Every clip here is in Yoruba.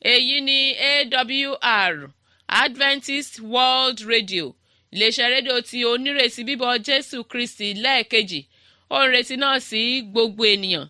èyí ni awr adventist world radio iléeṣẹ́ rédíò tí onírètí bíbọ̀ jésù kristi lẹ́ẹ̀kejì ó ń retí náà sí gbogbo ènìyàn.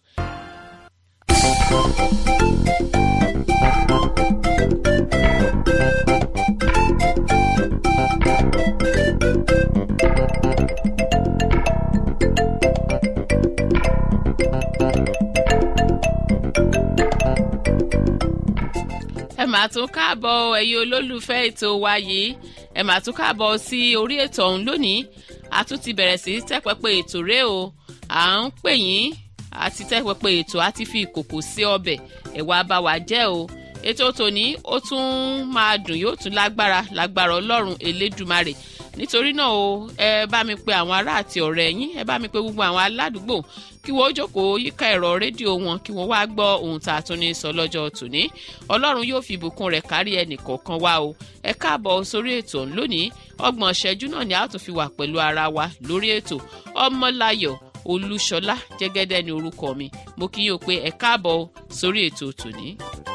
ẹ máa tún káàbọ̀ ẹ̀yin olólùfẹ́ ètò wa yìí ẹ máa tún káàbọ̀ sí orí ètò ọ̀hún lónìí a tún ti bẹ̀rẹ̀ sí tẹ́pẹ́pẹ́ ètò rẹ o à ń pè yín àti tẹ́pẹ́pẹ́ ètò àti fi ìkòkò sí ọbẹ̀ ẹ̀wà bá wa jẹ́ o ètò tòní ó tún máa dùn yóò tún lágbára lágbára ọlọ́run elédùmarè nítorí náà o ẹ bá mi pe àwọn ará àti ọ̀rẹ́ yín ẹ bá mi pe gbogbo àwọn aládùúgbò kí wọ́n jókòó yíká ẹ̀rọ rédíò wọn kí wọ́n wá gbọ́ ohun tá a tún ní sọ lọ́jọ́ tòní ọlọ́run yóò fi ìbùkún rẹ̀ kárí ẹnì kọ̀ọ̀kan wá o ẹ káàbọ̀ sórí ètò lónìí ọgbọ̀n ṣẹ́jú náà ni a tún fi wà pẹ̀lú ara wa lórí ètò ọmọláyọ̀ olúṣọlá jẹ́gẹ́dẹ́ ni orúkọ mi mo kí yín o pé ẹ káàbọ̀ sórí ètò tòní.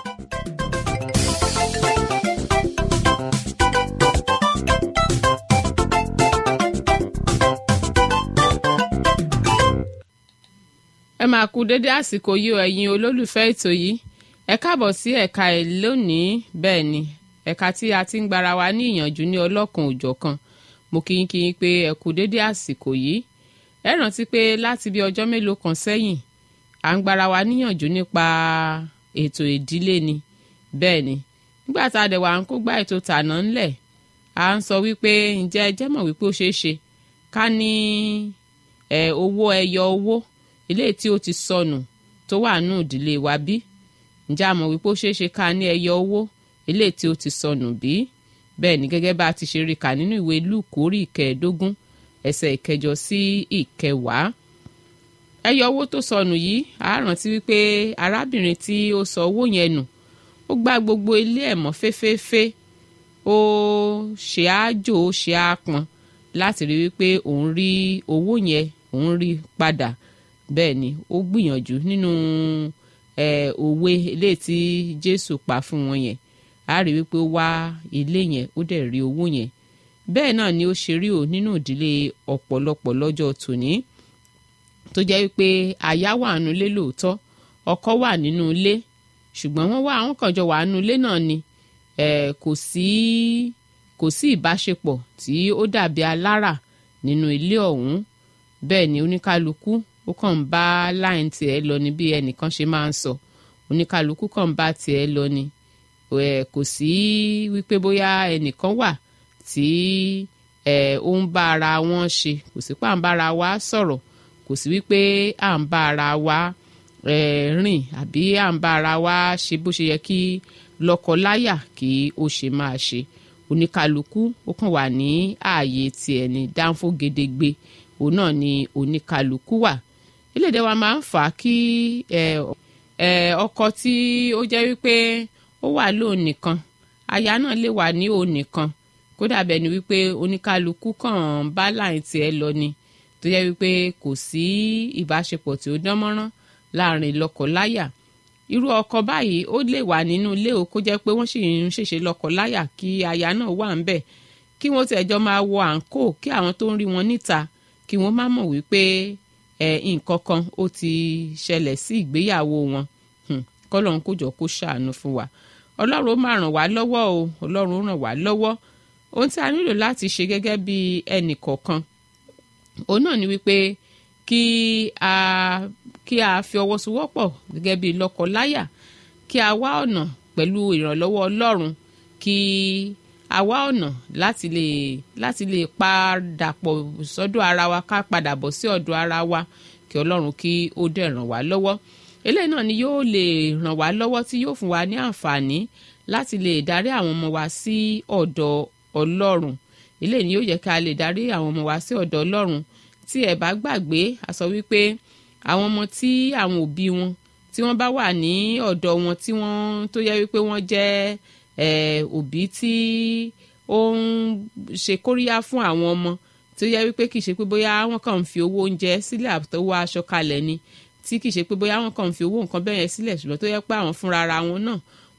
ẹ máa kú dédé àsìkò yìí o ẹ̀yin olólùfẹ́ ètò yìí ẹ káàbọ̀ sí ẹ̀ka ẹ̀ lónìí bẹ́ẹ̀ ni ẹ̀ka tí a ti ń gbára wa ní ìyànjú ní ọlọ́kan òjọ̀kan mo kí yín kí yín pé ẹ kú dédé àsìkò yìí ẹ rántí pé láti bí ọjọ́ mélòó kan sẹ́yìn à ń gbára wa níyànjú nípa ètò ìdílé ni bẹ́ẹ̀ ni nígbà tá a dẹ̀ wà ń kó gbá ètò tàná ńlẹ̀ à ń sọ wípé ǹjẹ́ ẹ jẹ́ mọ̀ wípé ó ṣeé ṣe ká ní owó ẹyọ owó eléyìí tí ó ti sọnù tó wà nù ìdílé wa bí ǹjẹ́ a mọ̀ wípé ó ṣeé ṣe ká ní ẹyọ owó eléyìí tí ó ti sọnù bí bẹ́ẹ̀ ni gẹ́gẹ́ bá a ti ṣe rí kà nínú ìwé lúùkù orí ìkẹẹ̀ẹ́dógún ẹsẹ̀ ìkẹjọ sí ìkẹwàá ẹyọ owó tó sọnù yìí a rántí wípé arábìnrin tí ó sọ owó yẹn nù ó gbá gbogbo ilé ẹ̀ mọ́ féféfé ó ṣe àjò ó ṣe àpọn láti rí wípé òun rí owó yẹn òun rí padà bẹ́ẹ̀ ni ó gbìyànjú nínú òwe eléyìí tí jésù pa fún wọn yẹn a rí wípé ó wá ilé yẹn ó dẹ̀ rí owó yẹn bẹ́ẹ̀ náà ni ó ṣe rí o nínú ìdílé ọ̀pọ̀lọpọ̀ lọ́jọ́ tòní tó jẹ́ wípé aya wà nínú ilé lóòótọ́ ọkọ wà nínú ilé ṣùgbọ́n wọ́n wá àwọn kan jọ wà nínú ilé náà ni kò sí kò sí ìbáṣepọ̀ tí ó dàbí alára nínú ilé ọ̀hún bẹ́ẹ̀ ni oníkálukú ó kàn ń bá láìn tiẹ̀ lọ ní bí ẹnìkan ṣe máa ń sọ oníkálukú kàn ń bá tiẹ̀ lọ ni kò sí wípé bóyá ẹnìkan wà tí ó ń bá ara wọn ṣe kò sí pé à ń bá ara wa sọ̀rọ̀ kò sí wípé à ń bá ara wa rìn àbí à ń bá ara wa ṣe bó ṣe yẹ kí lọ́kọ-láyà kí ó ṣe máa ṣe oníkálukú ó kàn wà ní ààyè tiẹ̀ ní dáńfó gedegbe òun náà ni oníkálukú wà iléèdè wa máa ń fà á kí ọkọ tí ó jẹ́ wípé ó wà lóun nìkan aya náà lè wà ní òun nìkan kódà bẹ́ẹ̀ ni wípé oníkálukú kàn ń bá láì tiẹ̀ lọ ni tó jẹ́ wípé kò sí ìbáṣepọ̀ tí ó dán mọ́rán láàrin lọ́kọ-láyà irú ọkọ báyìí ó lè wà nínú ilé o kó jẹ́ pé wọ́n sì ń ṣèṣe lọ́kọ-láyà kí aya náà wà ń bẹ̀ kí wọ́n tẹ̀ jọ máa wọ àǹkó kí àwọn tó ń rí wọn níta kí wọ́n má mọ̀ wípé ẹ̀ nǹkan kan ó ti ṣẹlẹ̀ sí ìgbéyàwó wọn kọ́lọ́run kó jọ kó ṣàánú fún wa ọlọ́run ó máa ràn wá lọ́wọ́ o ọlọ́run ó ràn wá lọ́wọ́ ohun tí a nílò láti ṣe gẹ́gẹ́ bí ẹnì kọ̀ọ̀kan òun náà ni wípé kí a kí a fi ọwọ́ sowọ́pọ̀ gẹ́gẹ́ bí lọ́kọ-láyà kí a wá ọ̀nà pẹ̀lú ìrànlọ́wọ́ ọlọ́run kí a wá ọ̀nà láti lè láti lè padà pọ̀ sọ́dọ̀ ara wa ká padà bọ̀ sí ọ̀dọ̀ ara wa kí ọlọ́run kí ó dẹ̀ ràn wá lọ́wọ́ eléyìí náà ni yóò lè ràn wá lọ́wọ́ tí yóò fún wa ní àǹfààní láti lè darí àwọn ọmọ wa sí ọ̀dọ̀ ọlọ́run eléyìí ni yóò yẹ ká lè darí àwọn ọmọ wa sí ọ̀dọ̀ ọlọ́run tí ẹ bá gbàgbé a sọ wípé àwọn ọmọ tí àwọn òbí wọn tí wọ́n bá wà ní ọ̀dọ̀ wọn tí wọ́n tó yẹ wípé wọ́n jẹ́ òbí tí ó ń ṣe kóríyá fún àwọn ọmọ tó yẹ wípé kì í ṣe pé bóyá wọ́n kàn ń fi owó oúnjẹ sílẹ̀ àtọwọ́ aṣọ kalẹ̀ ni tí kì í ṣe pé bóyá wọ́n kàn ń fi owó nǹkan bẹ́ẹ̀ yẹn sílẹ̀ ṣùgbọ́n tó yẹ pé àwọn fúnra ara wọn náà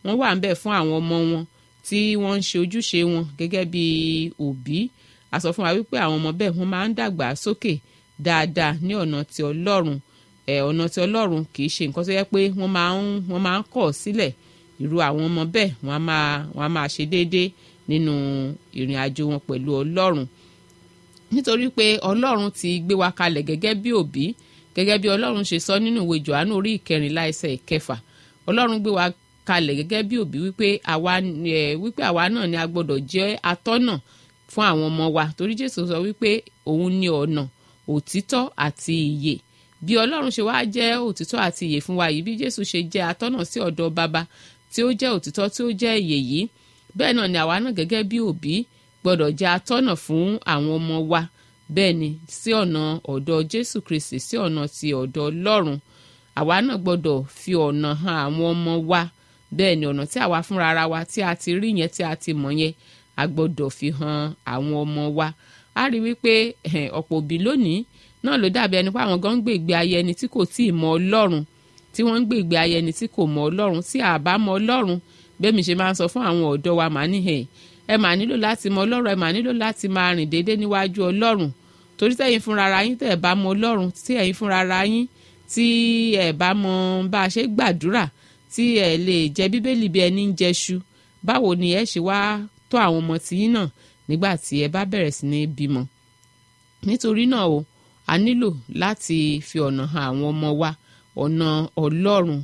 wọ́n wà ń bẹ̀ fún àwọn ọmọ wọn tí wọ́n ń ṣe ojúṣe wọn gẹ́gẹ́ bí òbí a sọ fún wa wípé àwọn ọmọ bẹ́ẹ̀ wọ́n máa ń dàgbà sókè dáadáa ní ọ̀nà ti ọlọ́run ẹ̀ ọ̀nà ti ọlọ́run kì í ṣe nǹkan tó yẹ pé wọ́n máa ń wọ́n máa ń kọ̀ sílẹ̀ irú àwọn ọmọ bẹ́ẹ̀ wọ́n á máa wọ́n á máa ṣe déédéé nínú ìrìn àjò wọn pẹ̀lú ọlọ́run nítorí pé ọlọ́run ti gbé wa kalẹ̀ gẹ́gẹ́ bí òbí gẹ́gẹ́ bí ọlọ́run ṣe sọ nínú ìwé johannu orí ìkẹrìnlá ẹsẹ̀ ìkẹfà ọlọ́run gbé wa kalẹ̀ gẹ́gẹ́ bí òbí wípé àwa ẹ̀ wípé àwa náà ni a gbọ́dọ̀ jẹ́ atọ́nà fún àwọn ọmọ wa torí jésù sọ wípé òun ni ọ̀nà òtítọ́ àti ìyè bí ọlọ́run ṣe wá jẹ́ òtítọ́ àti ìyè fún wa yìí bí jésù ṣe jẹ́ atọ́nà sí ọ̀dọ̀ baba tí ó jẹ́ òtítọ́ tí ó jẹ́ ìyè yìí bẹ́ẹ̀ náà ni àwa náà gẹ́gẹ́ bí òbí gbọ́dọ̀ jẹ́ atọ́nà fún àwọn ọmọ wa bẹ́ẹ̀ ni sí ọ̀nà ọ̀dọ̀ jésù kristi sí ọ̀nà ti ọ̀dọ̀ ọlọ́run àwa náà gbọ́dọ̀ fi ọ̀nà hàn àwọn ọmọ wa bẹ́ẹ̀ ni ọ̀nà tí àwa fúnra ara wa tí a ti rí yẹn tí a ti mọ̀ yẹn a gbọ́dọ̀ fi hàn àwọn ọmọ wa a rí wípé ọ̀pọ̀ òbí lónìí náà ló dàbí ẹni pé àwọn gan ń gbé ìgbé ayé ẹni tí kò tíì mọ ọlọ́run tí wọ́n ń gbé ìgbé ayé ẹni tí kò mọ ọlọ́run tí a bá mọ ọlọ́run bẹ́ẹ̀ mi ṣe máa ń sọ fún àwọn ọ̀dọ́ wa màá níhẹ̀ ẹ mà nílò láti mọ ọlọ́run ẹ mà nílò láti máa rìn déédéé níwájú ọlọ́run torí tẹ̀yin fúnra ara yín tẹ̀ ẹ̀ bá mọ ọlọ́run tí ẹ̀yin fúnra ara yín tí ẹ̀ bá mọ bá a ṣe gbàdúrà tí ẹ̀ lè jẹ bíbélì bí ẹni ń jẹṣu báwo ni ẹ ṣe wá tọ́ àwọn ọmọ tiyín náà nígbà tí ẹ bá bẹ̀rẹ̀ sí ní bímọ nítorí náà o a nílò láti fi ọ̀nà hàn àwọn ọmọ wa ọ̀nà ọlọ́run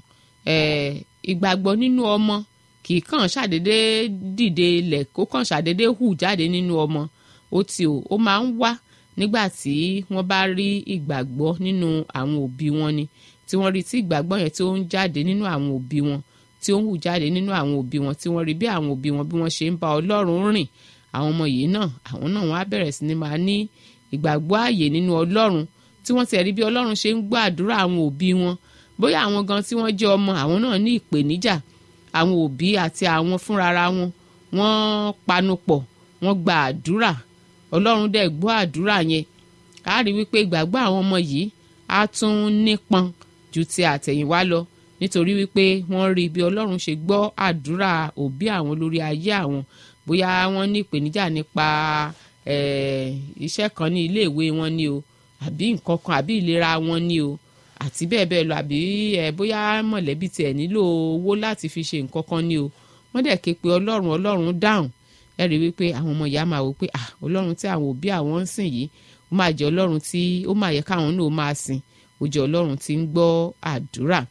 ìgbàgbọ́ nínú ọmọ kì í kàn ṣàdédé dìde ilẹ̀ kó kàn ṣàdédé hù jáde nínú ọmọ ó ti o ó máa ń wá nígbà tí wọ́n bá rí ìgbàgbọ́ nínú àwọn òbí wọn ni tí wọ́n rí tí ìgbàgbọ́ yẹn tí ó ń jáde nínú àwọn òbí wọn tí ó ń hù jáde nínú àwọn òbí wọn tí wọ́n rí bí àwọn òbí wọn bí wọ́n ṣe ń bá ọlọ́run rìn àwọn ọmọ yìí náà àwọn náà wọ́n á bẹ̀rẹ̀ sí ni máa ní ìgbàgbọ́ ààyè nínú ọlọ́run tí wọ́n ti rí bí ọlọ́run ṣe ń gbọ́ àdúrà àwọn òbí wọn bóyá àwọn gan tí wọ́n jẹ́ ọmọ àwọn náà ní ìpèníjà àwọn òbí àti àwọn fúnrara wọn wọ́n panupọ̀ wọ́n gba àdúrà ọlọ́run dẹ̀ gbọ́ àdúrà yẹn a rí wípé ìgbàgbọ́ àwọn ọmọ yìí á tún nípọn ju ti àtẹ̀yìnwá lọ nítorí wípé wọ́n rí bí ọlọ́run ṣe gbọ́ àdúrà òbí àwọn lórí ayé àwọn bóyá wọ́n ní ìpèníjà nípa iṣẹ́ kan ní iléèwé wọn ni o àbí nǹkan kan àbí ìlera wọn ni o àti bẹ́ẹ̀ bẹ́ẹ̀ lọ àbí bóyá mọ̀lẹ́bí tiẹ̀ nílò owó láti fi ṣe nǹkan kan ni o wọ́n dẹ̀ ké pe ọlọ́run ọlọ́run dáhùn ẹ rí wípé àwọn ọmọ ìyá máa wò pé ah ọlọ́run tí àwọn òbí àwọn ń sìn yìí ó máa jẹ́ ọlọ́run tí ó máa yẹ káwọn náà máa sìn ó jẹ́ ọlọ́run tí ń gbọ́ àdúrà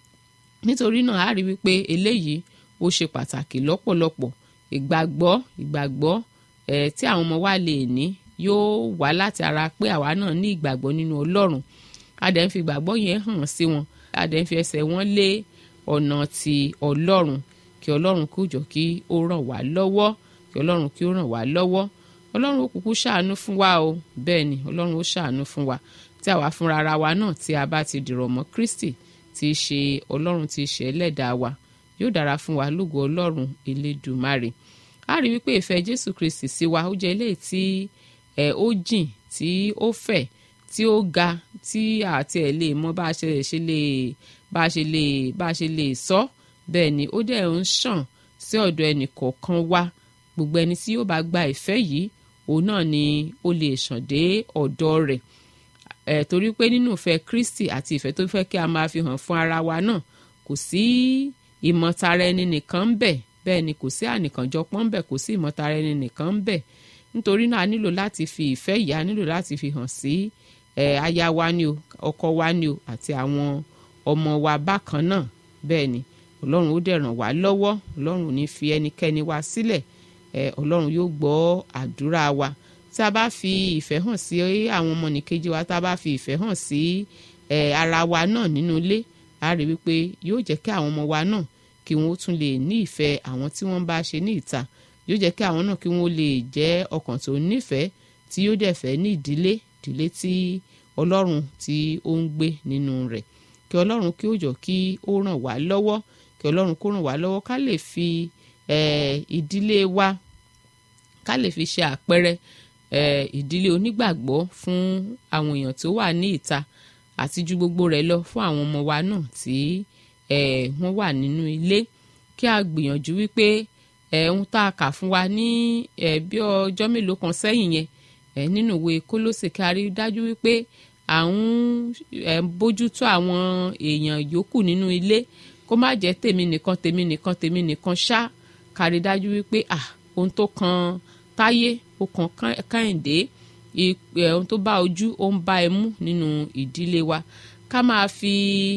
nítorí náà a rí wípé eléyìí ó ṣe pàtàkì lọ́pọ̀lọpọ̀ ìgbàgbọ́ ìgbàgbọ́ ẹ̀ tí àwọn ọmọ wa lè ní yóò wá láti ara pé àwa náà ní ìgbàgbọ́ nínú ọlọ́run a dẹ̀ ń fi ìgbàgbọ́ yẹn hàn sí wọn a dẹ̀ ń fi ẹsẹ̀ wọn lé ọ̀nà ti ọlọ́run kí ọlọ́run kó jọ kí ó ràn wá lọ́wọ́ kí ọlọ́run kí ó ràn wá lọ́wọ́ ọlọ́run ó kúkú ṣàánú fún wa o bẹ́ẹ̀ ni ọlọ́run ó ṣàánú fún wa tí àwa fúnra ara wa náà tí a bá ti dìrọ̀ mọ́ kristi tí í ṣe ọlọ́run tí í ṣe ẹlẹ́dàá wa yóò dára fún wa lógo ọlọ́run elédùmarè a rí wípé ìfẹ́ jésù kristi sí wa ó jẹ́ eléyìí tí ẹ̀ ó jìn tí ó fẹ̀ tí ó ga tí àti ẹ̀ lè mọ bá a ṣe ṣe lè bá a ṣe lè bá a ṣe lè sọ bẹ́ẹ̀ ni ó dẹ̀ ń ṣàn sí ọ̀dọ̀ ẹnì kọ̀ọ̀kan wa gbogbo ẹni tí yóò bá gba ìfẹ́ yìí òun náà ni ó lè ṣàn dé ọ̀dọ̀ rẹ̀ ẹ̀ torí pé nínú ìfẹ́ kristi àti ìfẹ́ tó fẹ́ kí a máa fi hàn fún ara wa náà kò sí ìmọ̀tara ẹni nìkan ń bẹ bẹ́ẹ̀ ni kò sí ànìkànjọpọ̀ ń bẹ kò sí ìmọ̀tara ẹni nìkan ń bẹ nítorí náà a nílò láti fi ìfẹ́ yìí a nílò láti fi hàn sí ẹ̀ aya wa ni o ọkọ wa ni o àti àwọn ọmọ wa bákan náà bẹ́ẹ̀ ni ọlọ́run ó dẹ̀ ràn wá lọ́wọ́ ọlọ́run ò ní fi ẹnikẹ́ni wa sílẹ̀ ẹ̀ ọlọ́run yóò gbọ́ àdúrà wa tí a bá fi ìfẹ́ hàn sí àwọn ọmọnìkejì wa tá a bá fi ìfẹ́ hàn sí ẹ̀ ara wa náà nínú ilé a rí wípé yóò jẹ́ kí àwọn ọmọ wa náà kí wọ́n tún lè ní ìfẹ́ àwọn tí wọ́n bá ṣe ní ìta yóò jẹ́ kí àwọn náà kí wọ́n lè jẹ́ ọkàn tó nífẹ̀ẹ́ tí yóò dẹ̀ fẹ́ ní ìdílé ìdílé tí ọlọ́run tí ó ń gbé nínú rẹ̀ kí ọlọ́run kí ó jọ kí ó ràn wá lọ́wọ́ kí ọlọ́run kó ràn wá lọ́wọ́ ká lè fi ìdílé wa ká lè fi ṣe àpẹẹrẹ ìdílé onígbàgbọ́ fún àwọn èèyàn tó wà ní ìta àti ju gbogbo rẹ̀ lọ fún àwọn ọmọ wa náà tí wọ́n wà nínú ilé kí a gbìyànjú wípé ẹ̀hún tá a kà fún wa ní ẹ̀ bí ọjọ́ mélòó kan sẹ́yìn yẹn ẹ̀ nínú ìwé kólósè kí a rí dájú wípé à ń ẹ̀ bójútó àwọn èèyàn yòókù nínú ilé kó má jẹ́ tèmi nìkan tèmi nìkan tèmi nìkan ṣá ká rí dájú wípé à ohun tó kan táyé ó kan kẹ́hìndé ohun tó bá ojú ó ń bá ẹmú nínú ìdílé wa ká máa fi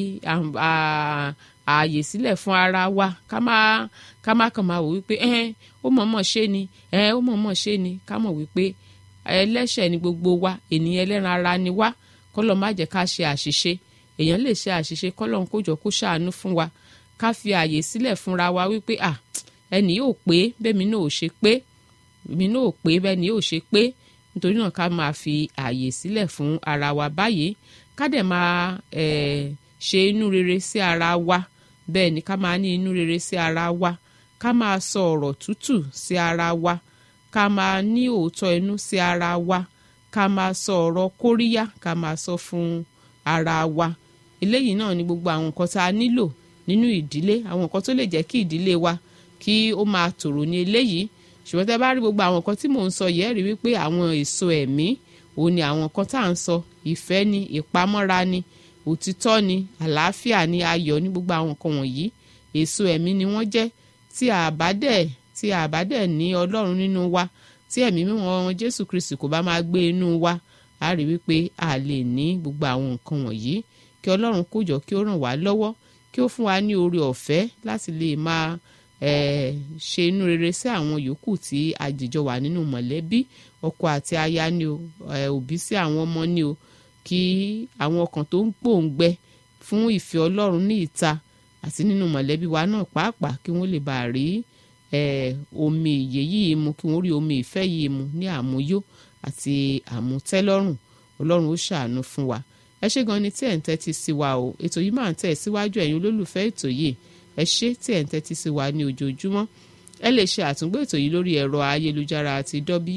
ààyè sílẹ̀ fún ara wa ká máa ká máa kàn máa wò wípé ẹ ó mọ̀ọ́mọ̀ ṣe ni ẹ ó mọ̀ọ́mọ̀ ṣe ni ká mọ̀ wípé ẹlẹ́ṣẹ̀ ni gbogbo wa ènìyàn ẹlẹ́ran ara ni wá kọ́lọ̀ má jẹ́ ká ṣe àṣìṣe èèyàn lè ṣe àṣìṣe kọ́lọ̀ ń kójọ kó ṣàánú fún wa ká fi ààyè sílẹ̀ fúnra wa wípé à ẹnì yóò pé bẹ́ẹ̀ mi náà ò ṣe pé mi náà ò pé bẹ́ẹ̀ ni yóò ṣe pé nítorí náà ká máa fi ààyè sílẹ̀ fún ara wa báyìí ká dẹ̀ máa ṣe inú rere sí ara wa bẹ́ẹ̀ ni ká máa ní inú rere sí ara wa ká máa sọ ọ̀rọ̀ tútù sí ara wa ká máa ní òótọ́ inú sí ara wa ká máa sọ ọ̀rọ̀ kóríyá ká máa sọ fún ara wa eléyìí náà ni gbogbo àwọn nǹkan tá a nílò nínú ìdílé àwọn nǹkan tó lè jẹ́ kí ìdílé wa kí ó máa tòrò ní eléyìí ṣùgbọ́n tẹ́ bá rí gbogbo àwọn nǹkan tí mò ń sọ yẹ́ rí wípé àwọn èso ẹ̀mí òun ni àwọn nǹkan tá à ń sọ ìfẹ́ ni ìpamọ́ra ni òtítọ́ ni àlàáfíà ni ayọ̀ ní gbogbo àwọn nǹkan wọ̀nyí èso ẹ̀mí ni wọ́n jẹ́ tí àbádẹ́ tí àbádẹ́ ní ọlọ́run nínú wa tí ẹ̀mí mímọ́ jésù kristi kò bá máa gbé inú wa a rí wípé a lè ní gbogbo àwọn nǹkan wọ̀nyí kí ọlọ́run kó jọ kí ó ràn wá lọ́wọ́ kí ó fún wa ní oore ọ̀fẹ́ láti lè máa ṣe inú rere sí àwọn yòókù tí àjèjọ wà nínú mọ̀lẹ́bí ọkọ àti aya ni o òbí sí àwọn ọmọ ni o kí àwọn ọkàn tó ń gbòǹgbẹ fún ìfẹ́ ọlọ́run ní ìta àti nínú mọ̀lẹ́bí wa náà pàápàá kí wọ́n lè bá rí omi ìyè yìí mu kí wọ́n rí omi ìfẹ́ yìí mu ní àmúyó àti àmútẹ́lọ́rùn ọlọ́run ó ṣàánú fún wa ẹ ṣé gan ni tí ẹ̀ ń tẹ́tí sí wa o ètò yìí máa ń tẹ̀ síwájú ẹ̀yin olólùfẹ́ ètò yìí ẹ ṣé tí ẹ̀ ń tẹ́tí sí wa ní ojoojúmọ́ ẹ lè ṣe àtúngbò ètò yìí lórí ẹ̀rọ ayélujára àti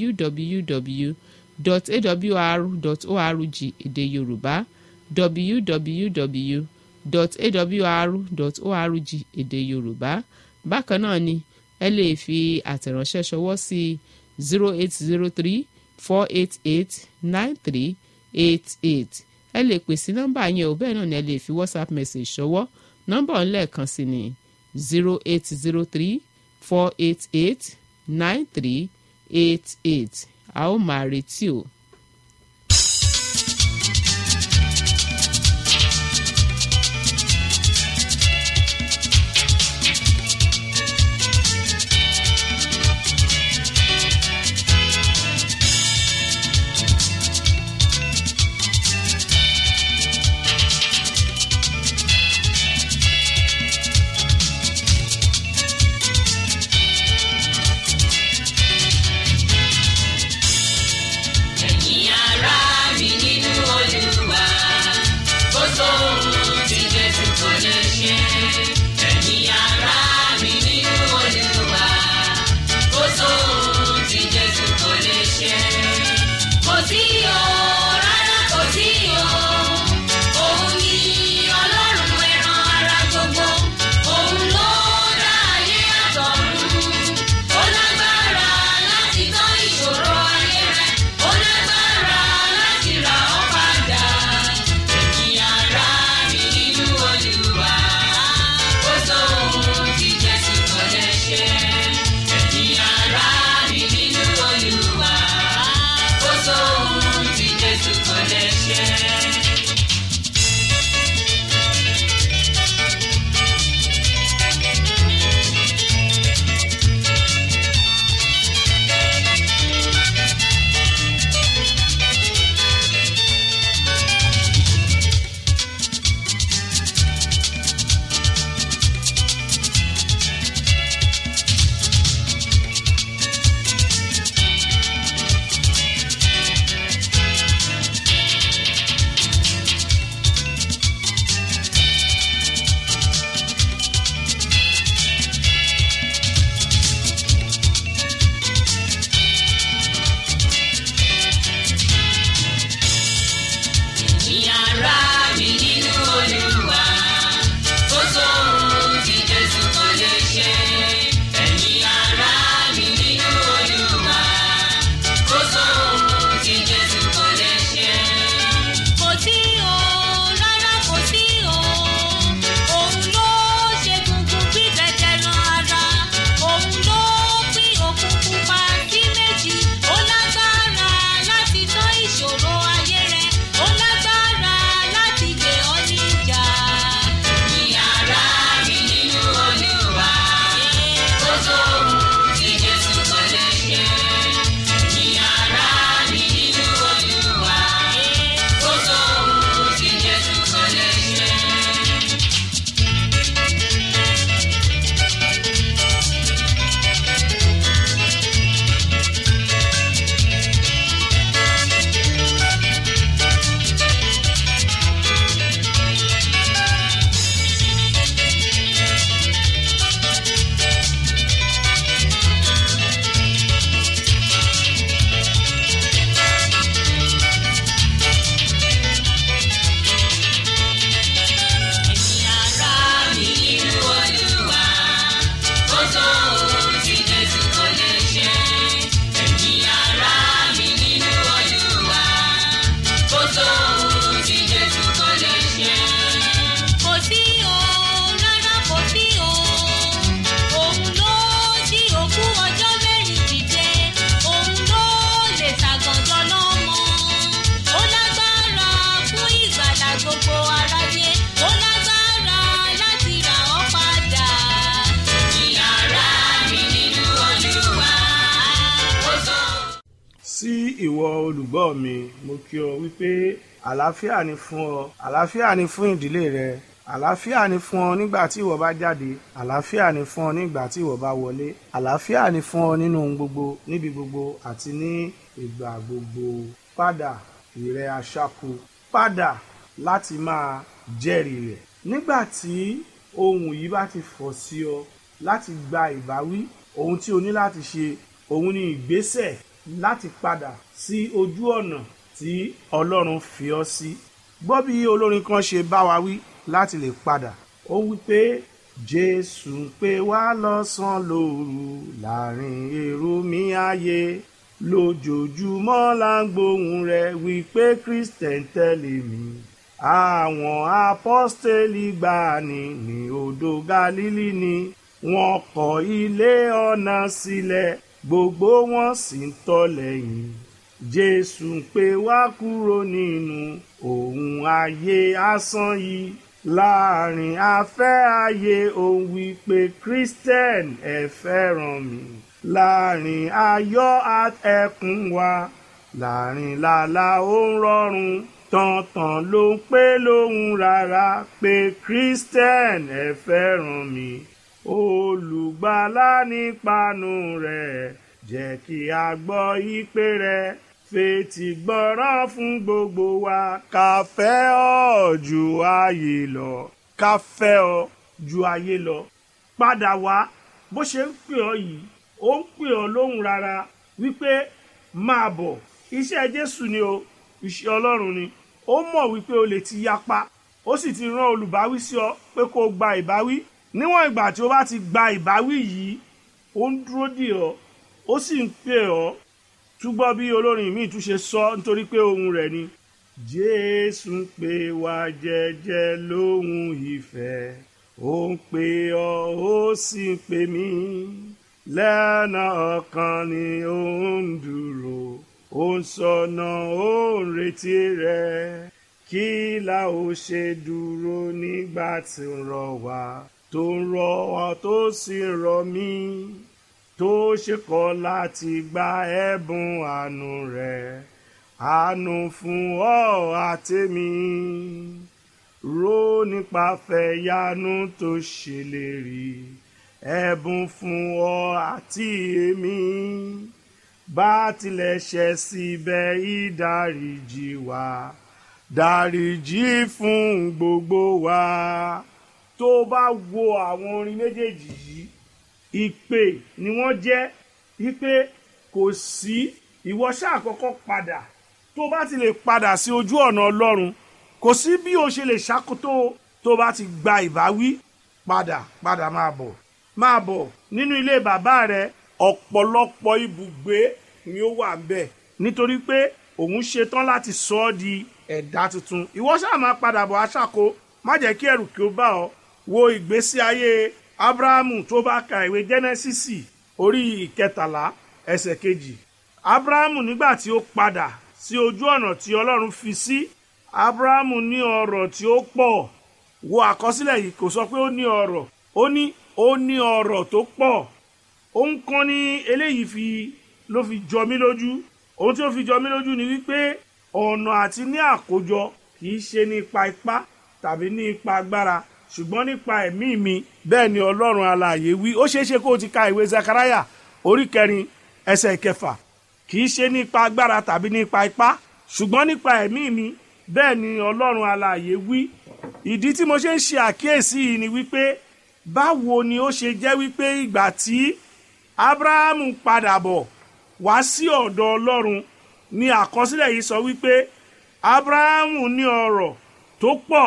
www.awr.org èdè yorùbá www.awr.org èdè yorùbá bákan náà ni ẹ lè fi àtẹ̀ránṣẹ́ ṣọwọ́ sí zero eight zero three four eight eight nine three eight eight ẹ lè pè sí nọ́mbà yẹn ò bẹ́ẹ̀ náà ni ẹ lè fi whatsapp message ṣọwọ́ nọ́mbà ọ̀nlẹ́ẹ̀kan sí ni zero eight zero three four eight eight nine three eight eight a ó máa retí o. Ẹni ìwọ olùgbọ́ mi mo kí ọ wípé àlàáfíà ni fún ọ àlàáfíà ni fún ìdílé rẹ àlàáfíà ni fún ọ nígbà tí ìwọ bá jáde àlàáfíà ni fún ọ nígbà tí ìwọ bá wọlé àlàáfíà ni fún ọ nínú ohun gbogbo níbi gbogbo àti ní ìgbà gbogbo padà ìrẹ aṣáku padà láti máa jẹ́rìí rẹ̀ nígbà tí ohun yìí bá ti fọ̀ sí ọ láti gba ìbáwí ohun tí o ní láti ṣe òun ni ìgbésẹ̀ láti padà sí ojú ọ̀nà tí ọlọ́run fi ọ́ sí. gbọ́ bí olórin kan ṣe bá wa wí láti lè padà ó wí pé jésù ń pè wá lọ́sàn-án lóru láàrin èrò mi ayé lójoojúmọ́ là ń gbóhùn rẹ̀ wí pé kristẹn tẹ̀lé mi àwọn apọ́stélì gbani ní odò galili ni wọ́n kọ́ ilé ọ̀nà sílẹ̀ gbogbo wọn sì ń tọ̀ lẹ́yìn jésù ń pè wá kúrò nínú ohun ayé asán yìí láàrin afẹ́ ayé òun wí pé christian ẹ fẹ́ràn mi láàrin ayọ̀ ẹkún wa láàrin làlà ó ń rọrùn tọ̀ntàn ló ń pé lóhùn rárá pé christian ẹ fẹ́ràn mi olùgbàlà nípanu rẹ̀ jẹ́ kí a gbọ́ ìpè rẹ̀ fetí gbọ́ràn fún gbogbo wa ká fẹ́ ọ ju ayé lọ ká fẹ́ ọ ju ayé lọ padà wá bó ṣe ń pè ọ yìí ó ń pè ọ lóhùn rárá wípé máa bọ̀ iṣẹ́ jésù ni o iṣẹ́ ọlọ́run ni ó mọ̀ wípé o lè ti yapa ó sì ti rán olùbáwí sí ọ pé kó o gba ìbáwí níwọ̀n ìgbà tí o bá ti gba ìbáwí yìí ó ń dúró dè ọ́ ó sì ń pè ọ́ túbọ̀ bí olórin míì tún ṣe sọ nítorí pé ohun rẹ̀ ni. jésù ń pè wá jẹ́jẹ́ lóhùn ìfẹ́ ó ń pè ọ́ ó sì ń pè mí lẹ́nà ọkàn ni ó ń dúró ó ń sọnà ó ń retí rẹ̀ kí la ó ṣe dúró nígbà tí ń rọ̀ wá tó ń rọ̀ wá tó sì ń rọ̀ mí tó ṣe kọ̀ láti gba ẹ̀bùn àánú rẹ̀ àánú fún ọ àtẹ̀mí rò nípa fẹ̀yánú tó ṣèlérí ẹ̀bùn fún ọ àti èmi bá tilẹ̀ ṣẹ̀ síbẹ̀ ìdáríjì wá dáríjì fún gbogbo wa tó bá wo àwọn orin méjèèjì yìí ìpè ni wọ́n jẹ́ wípé kò sí ìwọ ṣáà kọ́kọ́ padà tó bá ti lè padà sí ojú ọ̀nà ọlọ́run kò sí bí o ṣe lè ṣàkótó tó bá ti gba ìbáwí padà padà máa bọ̀ máa bọ̀ nínú ilé bàbá rẹ ọ̀pọ̀lọpọ̀ ibùgbé ni ó wà ń bẹ̀ nítorí pé òun ṣetán láti sọ ọ́ di ẹ̀dá tuntun ìwọ ṣáà máa padà bọ̀ aṣáko má jẹ́ kí ẹ̀rù kí ó bá ọ wo ìgbésí ayé abrahamu tó bá ka ìwé jẹ́nẹ́sísì orí ìkẹtàlá ẹsẹ̀ kejì abrahamu nígbà tí ó padà sí ojú ọ̀nà tí ọlọ́run fi sí abrahamu ní ọrọ̀ tí ó pọ̀ wo àkọsílẹ̀ yìí kò sọ pé ó ní ọrọ̀ ó ní ó ní ọrọ̀ tó pọ̀ òun kan ní eléyìí fi ló fi jọ mí lójú ohun tí ó fi jọ mí lójú ni wípé ọ̀nà àti ní àkójọ kì í ṣe nípa ipá tàbí ní ipa agbára ṣùgbọ́n nípa ẹ̀mí mi bẹ́ẹ̀ ni ọlọ́run alààyè wí ó ṣeé ṣe kó o ti ka ìwé Zakaraya orí kẹrin ẹsẹ̀ kẹfà kì í ṣe nípa agbára tàbí nípa ipá ṣùgbọ́n nípa ẹ̀mí mi bẹ́ẹ̀ ni ọlọ́run alààyè wí ìdí tí mo ṣe ń ṣe àkíyèsí yìí ni wípé báwo ni ó ṣe jẹ́ wípé ìgbà tí Ábúráhámù padà bọ̀ wá sí ọ̀dọ̀ ọlọ́run ni àkọsílẹ̀ yìí sọ wípé Ábúráhámù ní ọrọ̀ tó pọ̀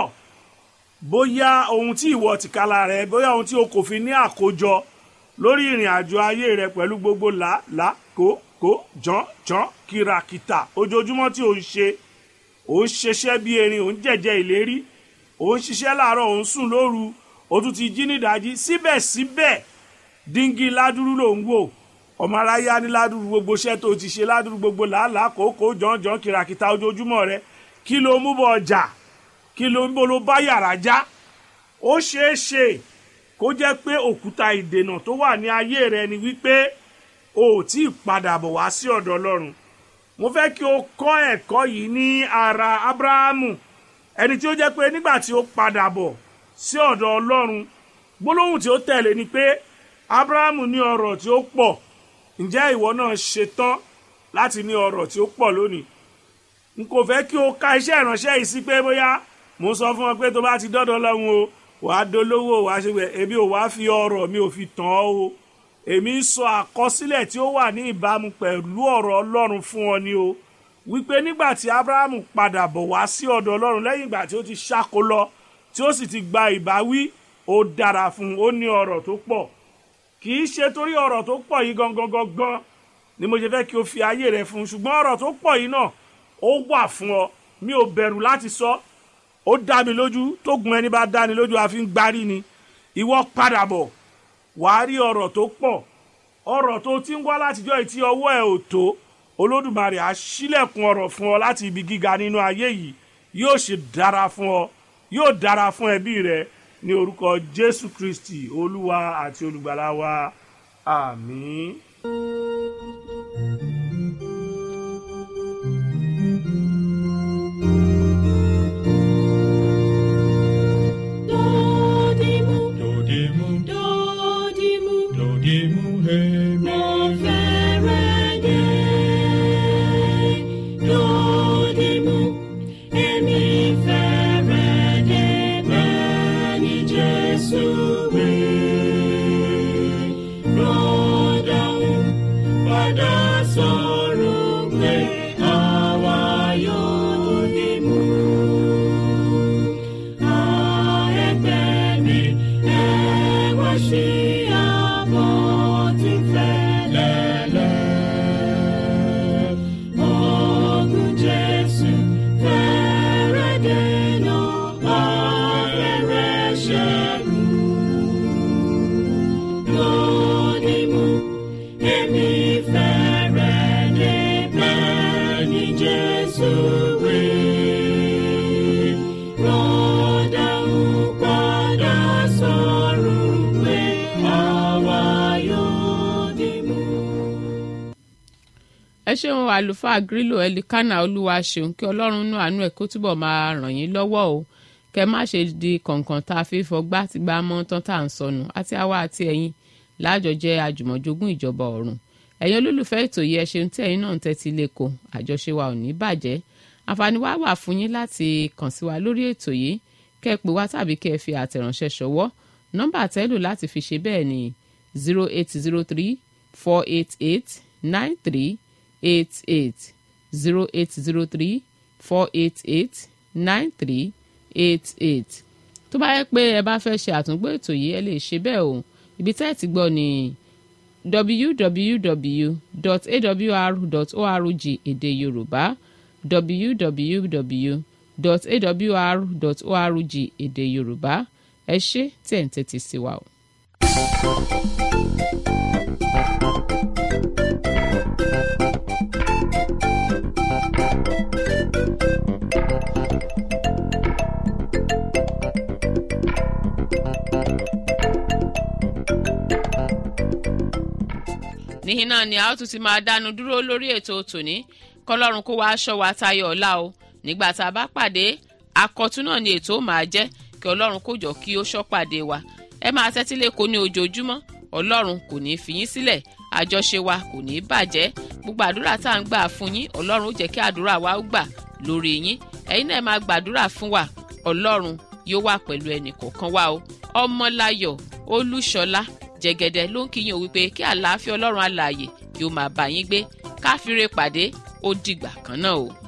bóyá ohun tí ìwọ tìkálà rẹ bóyá ohun tí o kò fi ní àkójọ lórí ìrìn àjò ayé rẹ pẹ̀lú gbogbo là là kó kó jọ́n jọ́n kìràkìtà ojoojúmọ́ tí o ń ṣe o ń ṣiṣẹ́ bí erin o ń jẹ̀jẹ̀ ìlérí o ń ṣiṣẹ́ láàárọ̀ o ń sùn lóru o tún ti jí nídàájí síbẹ̀síbẹ̀ díngí ládùrú ló ń wò ọmọ aráyé á ní ládùrú gbogbo iṣẹ́ tó ti ṣe ládùrú gbogbo làálàá kòókòó jọ́n jọ́n kìràkìtà ojoojúmọ́ rẹ kí ló mú bọ̀ ọjà kí ló ń bó ló bá yàrá já ó ṣeé ṣe kó jẹ́ pé òkúta ìdènà tó wà ní ayé rẹ ni wípé o ò tí ì padà bọ̀ wá sí ọ̀dọ̀ ọlọ́run mo fẹ́ kí o kọ́ ẹ̀kọ́ yìí ní ara abrahamu ẹni tí ó jẹ́ pé nígbà tí ó padà bọ̀ sí ọ̀dọ̀ ọlọ́run gbólóhùn tí ó tẹ̀lé ni pé abrahamu ní ọrọ̀ tí ó pọ̀ ǹjẹ́ ìwọ náà ṣetán láti ní ọrọ̀ tí ó pọ̀ lónìí n kò fẹ́ kí o ka iṣẹ́ ìránṣẹ́ yìí sí pé bóyá mo sọ fún ọ pé tó bá ti dọ́dọ̀ lọ́hùn o wàá dolówó wàá ṣe pé èmi ò wá fi ọrọ̀ mi ò fi tàn ọ́ o èmi ń sọ àkọsílẹ̀ tí ó wà ní ìbámu pẹ̀lú ọ̀rọ̀ ọlọ́run fún ọ ni o wípé nígbà tí abrahamu padà bọ̀ wá sí ọ̀dọ̀ ọlọ́run lẹ́yìn ìgbà tí ó ti ṣáko lọ tí ó sì ti gba ìbáwí ó dára fún un ó ní ọrọ̀ tó pọ̀ kì í ṣe torí ọrọ̀ tó pọ̀ yìí gangan gangan ni mo ṣe fẹ́ kí o fi ayé rẹ fún un ṣùgbọ́n ọrọ̀ tó pọ̀ yìí náà ó wà fún ọ mi ò bẹ̀rù láti sọ ó dá mi lójú tó gun ẹni bá dá ni lójú àfi ń gbárí ni ìwọ padà bọ̀ wàá rí ọrọ̀ tó pọ̀ ọrọ̀ tó ti ń wá látijọ́ ìtí ọwọ́ ẹ̀ ò tó olódùmarè á ṣílẹ̀kùn ọrọ̀ fún ọ láti ibi gíga nínú ayé yìí yóò ṣe dára fún ọ yóò dára fún ẹbí rẹ ní orúkọ jésù kristi olúwa àti olùgbàlà wa àmín. Dodimu, Dodimu, dodimu, dodimu, hemi. mo fẹ́rẹ̀ dé. Dodimu, èmi fẹ́rẹ̀ dé bẹ́ẹ̀ ni Jésù wí. Rọ́dàún padà sọ̀rọ̀ pé àwa yóò dodimu. Jesus will rọ́dà ń padà sọ̀rọ̀ pé àwa yóò dì mú. ẹ ṣeun àlùfáà grílò ẹlikánà olúwa ṣeun kí ọlọ́run nú àánú ẹ̀ kó túbọ̀ máa ràn yín lọ́wọ́ o kẹ má ṣe di kọ̀ǹkọ̀ǹ tá a fi fọgbá ti gbá mọ́ tán tá à ń sọnù àti àwa àti ẹ̀yin láàjọ jẹ́ àjùmọ̀jogún ìjọba ọ̀run ẹ̀yin olólùfẹ́ ètò yìí ẹ ṣeun tí ẹ̀yin náà ń tẹ́tí lẹ́kọ̀ọ́ àjọṣe wa ò ní bàjẹ́ àǹfààní wa wà fún yín láti kàn sí wa lórí ètò yìí kẹ́ ẹ pè wá tàbí kẹ́ ẹ fi àtẹ̀ránṣẹ́ ṣọwọ́ nọ́mbà tẹ́lù láti fi ṣe bẹ́ẹ̀ ni zero eight zero three four eight eight nine three eight eight zero eight zero three four eight eight nine three eight eight tó bá yẹ pé ẹ bá fẹ́ ṣe àtúngbò ètò yìí ẹ lè ṣe bẹ́ẹ̀ o ibi tẹ́ ẹ ti gbọ́ ni www.awr.org èdè yorùbá www.awr.org èdè yorùbá ẹ ṣé tí ẹ̀ ń tẹ́tí sí wa o. níhìn náà ni a ó tún ti máa dánu dúró lórí ètò tòní kọlọ́run kó wá aṣọ wa tayọ ọ̀la o nígbà tá a bá pàdé akọ̀tún náà ni ètò ó máa jẹ́ kí ọlọ́run kó jọ kí ó ṣọ́ pàdé wa ẹ máa tẹ́tí lé kó ní ojoojúmọ́ ọlọ́run kò ní í fi yín sílẹ̀ àjọṣe wa kò ní í bàjẹ́ gbogbo àdúrà tá à ń gbà fún yín ọlọ́run ó jẹ́ kí àdúrà wa ó gbà lórí yín ẹ̀yin náà máa gbàdúrà fún wa ọlọ́run yóò wà pẹ̀lú ẹnì kọ̀ọ̀kan wa o ọmọláyọ̀ olúṣọlá jẹ̀gẹ̀dẹ̀ ló ń kíyàn wípé kí àlàáfíà ọlọ́run alààyè kí ó máa bá yín gbé káfíńre pàdé ó dìgbà kan náà o.